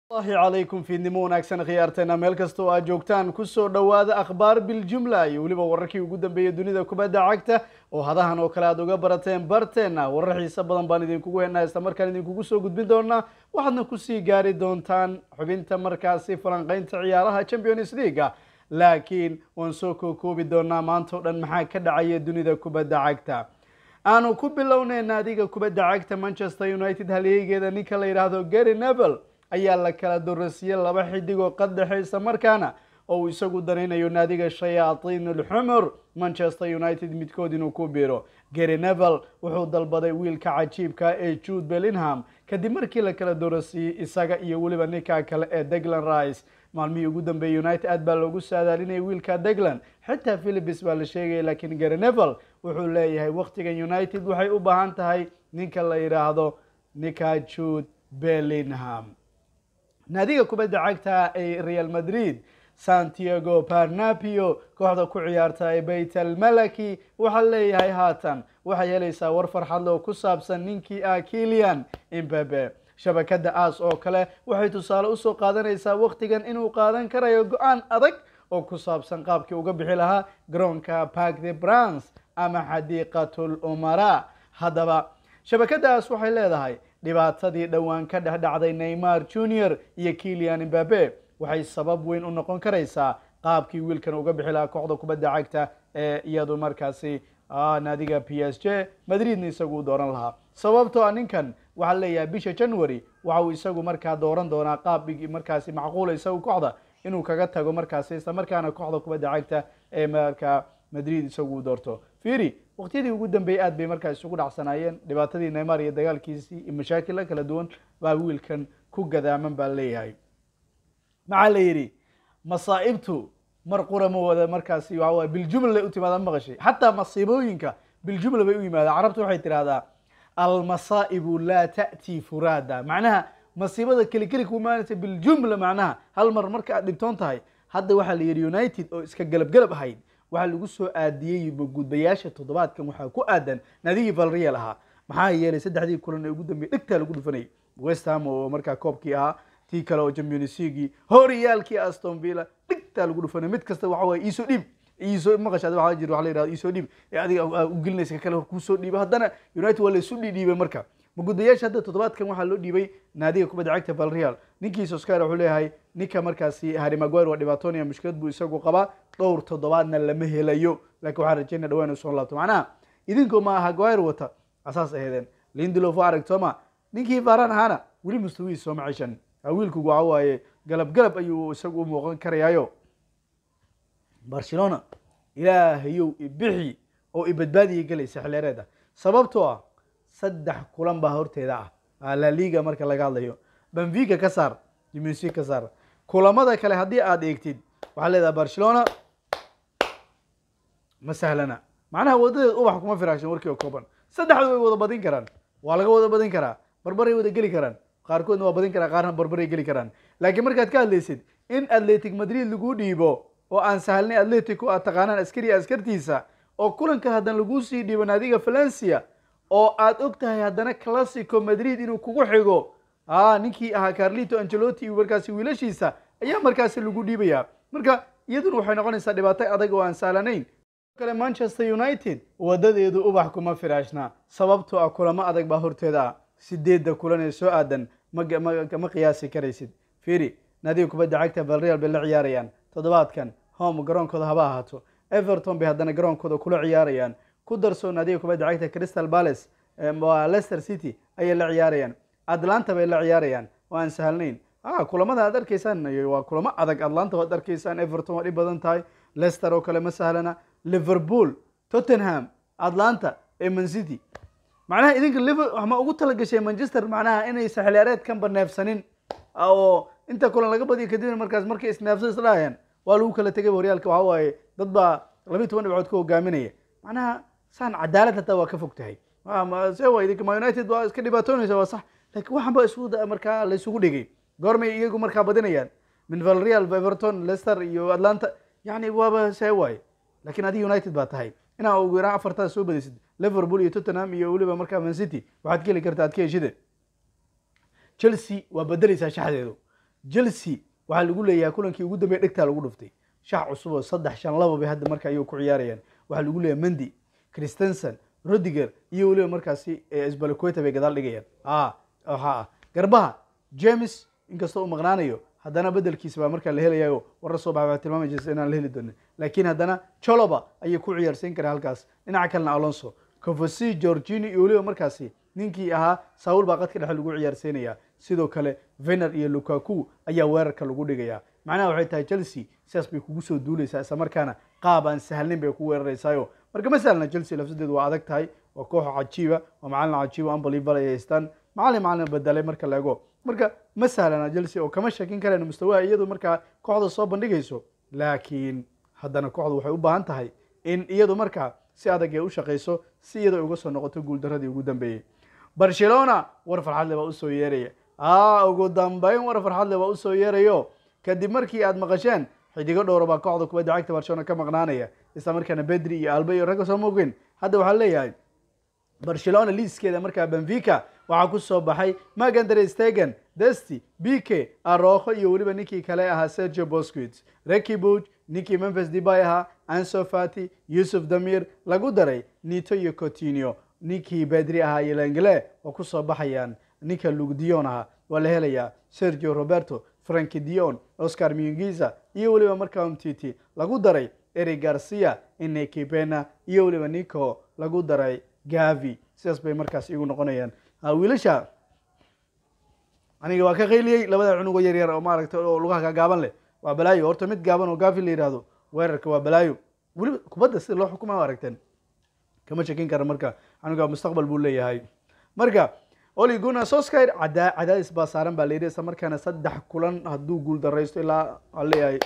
allahi calaykum fiidnimo wanaagsan khiyaarteena meel kasta oo aad joogtaan kusoo dhowaada akhbaar biljumla iyo weliba wararkii ugu dambeeyey dunida kubadda cagta oo hadahan oo kale aad uga barateen barteena warar xiise badan baan idinkugu heenaa isla markaan idinkugu soo gudbin doonaa waxaadna kusii gaari doontaan xubinta markaasi falanqeynta ciyaaraha champions leaga laakiin waan soo kookoobi doonaa maanta o dhan maxaa ka dhacaya dunida kubadda cagta aanu ku bilownay naadiga kubadda cagta manchester united halyeeygeeda ninka la yidhaahdo gary nevel ayaa la kala dorasiyey laba xidig oo qadexaysa markaana oo uu isagu danaynayo naadiga shayaatiin ulxumur manchester united midkood inuu ku biiro gary nevel wuxuu dalbaday wiilka cajiibka ee jude bellingham kadib markii la kala dorasiyey isaga iyo weliba ninka kale ee deglan rice maalmihii ugu dambeeyey united aad baa loogu saadaalinayay wiilka deglan xitaa philipis baa la sheegaya laakiin gary nevel wuxuu leeyahay waktigan united waxay u baahan tahay ninka la yidhaahdo ninka jude bellingham naadiga kubadda cagta ee real madrid santiago barnapio kooxda ku ciyaarta ee bayt almalaki waxaa leeyahay haatan waxay helaysaa war farxadle oo ku saabsan ninkii ah kilian imbabe shabakada aas oo kale waxay tusaale usoo qaadanaysaa waktigan inuu qaadan karayo go-aan adag oo ku saabsan qaabkii uga bixi lahaa garoonka park the brans ama xadiiqatul umara haddaba shabakadaas waxay leedahay dhibaatadii dhowaan ka dhex dhacday neymar junior iyo kilian imbabe waxay sabab weyn u noqon karaysaa qaabkii wiilkan uga bixi lahaa kooxda kubadda cagta ee iyadu markaasi naadiga p s j madridna isagu dooran lahaa sababtoo a ninkan waxaa leeyahay bisha january waxa uu isagu markaa dooran doonaa qaab markaasi macquula isagu kooxda inuu kaga tago markaasi isla markaana kooxda kubadda cagta ee markaa madrid isagu doorto firi waqtiyadii ugu dambeeyey aad bay markaa isugu dhacsanaayeen dhibaatadii neymar iyo dagaalkiisii iyo mashaakilla kala duwan baa wiilkan ku gadaaman baa leeyahay maxaa la yidhi masaa'ibtu mar qura ma wada markaasi waxa waye biljumla lay u timaadaan maqashay xataa masiibooyinka biljumla bay u yimaadaan carabtu waxay tidhahdaa almasaa'ibu laa ta'tii furaada macnaha masiibada keli keli ku imaanaysa biljumla macnaha hal mar marka aad dhibtoon tahay hadda waxaa la yidhi united oo iska galab galab ahayd waxaa lagu soo aadiyey gudbayaasha toddobaadkan waxaa ku aadan nadigii valreal ahaa maxaa yeelay saddexdii kulan ee ugu dambeeyey dhegtaa lagu dhufanayay west ham oo markaa koobkii ahaa tii kale oo champions leaguei horyaalkii aston villa dhigtaa lagu dhufanay mid kasta waxa waye iisoo dhiib iisoo maqashaad waxaa jir waxa la yidhahdo iisoo dhiib ee adiga u gelinaysa ka kale hor kuusoo dhiiba haddana united waa laysu dhidhiibay marka magudbayaasha hadda toddobaadkan waxaa loo dhiibay naadiga kubadda cagta valreal ninkii soskar wuxuu leeyahay ninka markaasi harry maguire waa dhibaatoonaya mushkilad buu isagu qabaa dhowr toddobaadna lama helayo laakiin waxaan rajeynaya dhawaan soo laabto macnaha idinkoo ma haguire wata asaas aheedeen lindelof waa aragtooma ninkii varan ahaana weli mustawihiis sooma ceshan wiilku waxa waaye galab galab ayuu isagu u muuqan karayaayo barcelona ilaahayow ibixi oo ibadbaadiya gelaysa xilyareeda sababtoo ah saddex kulan baa horteeda ah la liga marka laga hadlayo benfica ka saar jimnsi ka saar kulamada kale haddii aada eegtid waxaa leedaha barcelona ma sahlana macnaha wadadeed ubax kuma firaashan warkii oo kooban saddexdu way wada badin karaan waa laga wada badin karaa barbaray wada geli karaan qaarkoodna waa badin karaa qaarna barbaray geli karaan laakiin markaad ka hadlaysid in atletic madrid lagu dhiibo oo aan sahlnay atletico aad taqaanaan askariya askartiisa oo kulankan haddana laguu sii dhiibo naadiga valencia oo aad og tahay haddana classico madrid inuu kugu xigo a ninkii ahaa carlito angelotti iyo markaasi wiilashiisa ayaa markaasi lagu dhiibaya marka iyaduna waxay noqonaysaa dhibaato adag oo aan sahlanayn kale manchester united wadadeedu ubax kuma firaashna sababtoo ah kulamo adag baa horteeda ah sideedda kulan ee soo aadan ma qiyaasi karaysid firi naadiga kubadda cagta valreal bay la ciyaarayaan toddobaadkan home garoonkooda haba ahaato everton bay haddana garoonkooda kula ciyaarayaan ku darso naadiga kubadda cagta crystal palace leicester city ayay la ciyaarayaan atlanta bay la ciyaarayaan oo aan sahalnayn kulamada aad arkaysaan waa kulamo adag atlanta waad arkaysaan everton waa dhib badan tahay leicester oo kale ma sahlana liverpool tottenham atlanta ee man city macnaha idinka liver ma ugu talagashay manchester macnaha inaysa xiliyaareedkan baneefsanin oo inta kulan laga badiyo kadibna markaas markay isneefsan isdhahayaan waa lagu kala tegay horyaalka waxa waaye dad baa labiyi toban dhibcood ka hogaaminaya macnaha saan cadaalad hataa waa ka fog tahay se wa idinka ma united waa iska dhibaatoonaysa waa sax laakiin waxan ba isu markaa la isugu dhigay goormay iyagu markaa badinayaan min valreal everton leicester iyo atlanta yani waaba see waaye laakiin adiga united baa tahay inaa ugu yaraan afartaas soo badisid liverpool iyo tottenham iyo weliba markaa man city waxaad ka heli karta ad ka heshide chelsea waa bedeleysaa shaxdeedu chelsea waxaa lagu leeyahay kulankii ugu dambeeya dhegtaa lagu dhuftay shax cusub oo saddex shan laba bay hadda marka ayuu ku ciyaarayaan waxaa lagu leeyahay mendi christensen rodiger iyo weliba markaasi sbalaqueta bay gadaal dhigayaan a ha garbaha james inkastoo uu maqnaanayo haddana bedelkiisa baa markaa la helayayo warar soo baxay waa tilmaamaysa inaan la heli doonin laakiin haddana choloba ayay ku ciyaarsiin karaa halkaas dhinaca kalena alonso cofosi georgini iyo weliba markaasi ninkii ahaa saul baa qadka dhexe lagu ciyaarsiinaya sidoo kale vener iyo lukaku ayaa weerarka lagu dhigaya macnaha waxay tahay chelsea sidaas bay kugu soo duuleysaa isla markaana qaab aan sahlnayn bay ku weeraraysaayo marka ma sahlna chelsea lafsadeedu waa adag tahay waa koox cajiiba waa macalin cajiiba unbelievable ay haystaan macalin macalin bedelay marka la ego marka ma sahlana chelsea oo kama shakin karayno mustawaha iyadu markaa kooxda soo bandhigayso laakiin haddana kooxdu waxay u baahan tahay in iyadu markaa si adag ay u shaqayso si iyadoo uga soo noqoto guuldaradii ugu dambeeyey barcelona war farxadle baa usoo yeeraya a ugu dambeyn war farxadle baa usoo yeerayo kadib markii aad maqasheen xidigo dhowra baa kooxda kubadda cagta barcelona ka maqnaanaya isla markaana bedri iyo alba iyo ragga soo moogeen hadda waxaa leeyahay barcelona liiskeeda markaa benfica waxaa ku soo baxay magandre stegen desti bike aroho iyo weliba ninkii kale ahaa sergio bosquit reki buj ninkii memphis debay ahaa anso fati yusuf damir lagu daray nito iyo cotinio ninkii bedri ahaa iyo lengle oo ku soo baxayaan ninka lugdion ahaa waa la helayaa sergio roberto franki dion oscar mungiza iyo weliba markaa umtiti lagu daray eri garcia ineki bena iyo weliba nico lagu daray gavi sidaas bay markaas igu noqonayaan wiilasha aniga waa ka qayliyey labada cunugo yar yar oo maaragtay oo lugaha gagaaban leh waa balaayo horta mid gaaban oo gavi la yihahdo weerarka waa balaayo weliba kubadda sida loo xukuma aragteen kama shakin kara marka canuga mustaqbal buu leeyahay marka oli guna soskir cada cadaadis baa saaran baa layidhi isla markaana saddex kulan hadduu guul daraysto ilaa aan leeyahay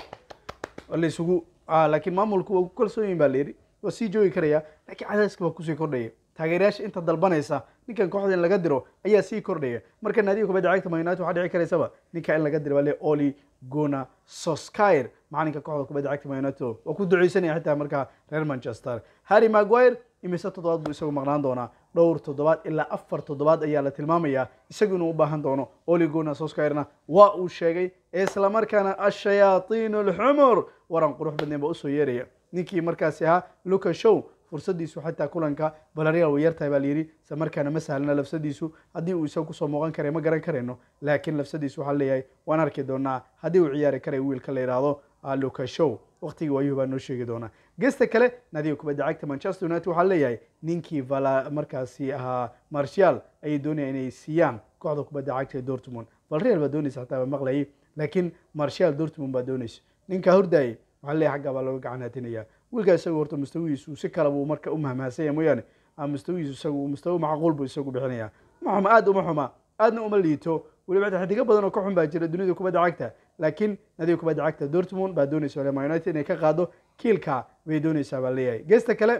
laysugu laakiin maamulku waa ku kalsoon yihin ba layidhi waa sii joogi karaya laakiin cadaadiska waa kusii kordhaya taageerayaasha inta dalbanaysa ninkan kooxda in laga diro ayaa sii kordhaya marka naadiga kubadda cagta man united waxaa dhici karaysaba ninka in laga diro baa le oli gona soskir macalinka kooxda kubadda cagta man united waa ku duceysanaya xitaa markaa reer manchester harry maguire imise toddobaad buu isagu maqnaan doonaa dhowr toddobaad ilaa afar toddobaad ayaa la tilmaamayaa isagu inuu u baahan doono oli gona soskirna waa uu sheegay isla markaana ashayaaiin alxumur waran qurux badneen baa usoo yeeraya ninkii markaasi ahaa luca show fursadiisu xataa kulanka balareal way yartahay baa layidhi isla markaana ma sahlana lafsadiisu haddii uu isaga kusoo muuqan karay ma garan karayno laakiin lafsadiisu waxaa leeyahay waan arki doonaa haddii uu ciyaari karay wiilka la yidhaahdo luca show waqtigii waayuhu baa noo sheegi doonaa gesta kale naadiga kubadda cagta manchester united waxaa leeyahay ninkii vala markaasi ahaa martial ayay doonayaan inay siiyaan kooxda kubadda cagta ee dortmund valreal baa doonaysa xataa baa maqlayay laakiin martial dortmund baa doonaysa ninkaa hordayay waxaa leeyahay xaggaa baa looga gacanaatinaya wiilkaa isagu horta mustawigiisu si kale buu marka u mahmahansanya mooyaane mustawigiisu isagu mustawi macquul buu isagu bixinaya ma xuma aad uma xuma aadna uma liito weliba xataa xidigo badan oo ka xun baa jira dunida kubadda cagta laakiin nadiga kubadda cagta dortmund baa doonaysa ma united inay ka qaado kiilka bay doonaysaa baa leeyahay geesta kale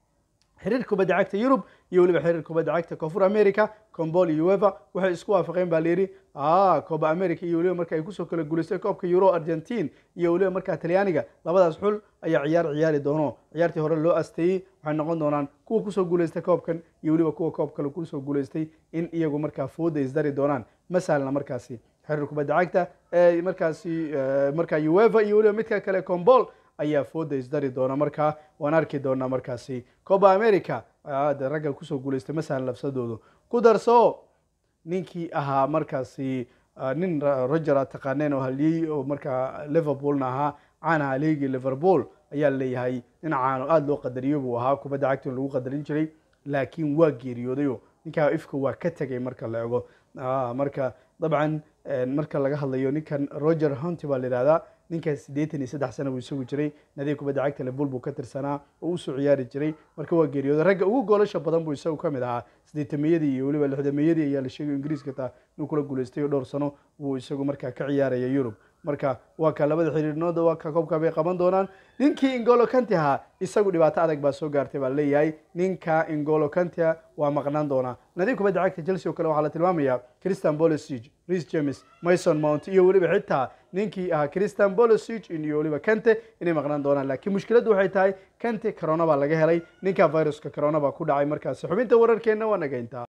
xiriir kubadda cagta yurub iyo weliba xiriir kubadda cagta koonfur america combol iyo ueva waxay isku waafaqeen baa layidhi coba america iyo weliba marka ay kusoo kala guulaystay koobka euro argentine iyo weliba markaa talyaaniga labadaas xul ayaa ciyaar ciyaari doono ciyaartii hore loo asteeyey waxay noqon doonaan kuwa kusoo guulaystay koobkan iyo weliba kuwa koob kale kusoo guulaystay in iyagu markaa fooda isdari doonaan ma sahlna markaasi xiriir kubadda cagta ee markaasi markaa ueva iyo weliba midka kale combol ayaa fooda isdari doona markaa waan arki doonaa markaasi coba america de ragga kusoo guulaystay masalan lafsadoodu ku darso ninkii ahaa markaasi nin roger aad taqaaneen oo haliyey oo markaa liverpoolna ahaa caan ahaa leegii liverpool ayaa leeyahay nin caan oo aada loo qadariyo buu ahaa kubadda cagta in lagu qadarin jiray laakiin waa geeriyoodayo ninkaa ifka waa ka tegay marka la ego marka dabcan marka laga hadlayo ninkan roger hunty baa la yihahdaa ninkaas siddeetan iyo saddex sana buu isagu jiray nadiga kubadda cagta liverpool buu ka tirsanaa oo usoo ciyaari jiray marka waa geeriyooday ragga ugu goolasha badan buu isagu ka mid ahaa siddeetameyadii iyo weliba lixdameeyadii ayaa la sheegay ingiriiska taa inuu kula guulaystay oo dhowr sano buu isagu markaa ka ciyaaraya yurub marka waa ka labada xiriirnooda waa ka koobka bay qaban doonaan ninkii ingolo kanti ahaa isagu dhibaato adag baa soo gaartay baa leeyahay ninka ingolo kantia waa maqnaan doonaa nadiib kubadda cagta chelsea oo kale waxaa la tilmaamayaa christian bolosig ris james mason mount iyo weliba xitaa ninkii ahaa christian bolosig iyo weliba kante inay maqnaan doonaan laakiin mushkiladdu waxay tahay kante corona baa laga helay ninka viruska corona baa ku dhacay markaasi xubinta wararkeenna waa nagayntaa